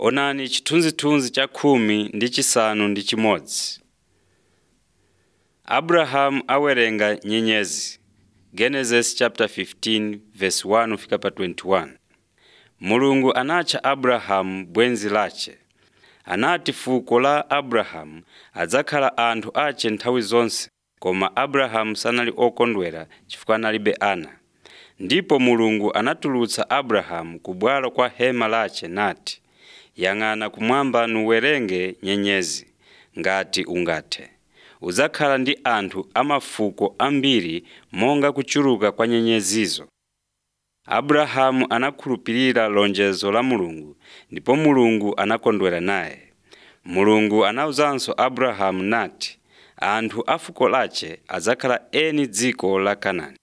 Onani chithunzithunzi cha khumi ndi chisanu ndi chimodzi. Abrahamu awerenga nyenyezi. Genesis chapter 15 verse 1 fika pa 21. Mulungu anatcha Abrahamu bwenzi lace. Anati fuko la Abrahamu adzakhala anthu ace nthawi zonse, koma Abrahamu sanali okondwera chifukwa analibe ana. Ndipo Mulungu anatulutsa Abrahamu ku bwalo kwa hema lace nati, “Yang'ana kumwamba nuwerenge nyenyezi, ngati ungathe. Udzakhala ndi anthu a mafuko ambiri monga kuchuluka kwa nyenyezizo.” Abrahamu anakhulupirira lonjezo la Mulungu ndipo Mulungu anakondwera naye. Mulungu anawuzanso Abrahamu nati, “Anthu a fuko lace adzakhala eni dziko la Kanaani.”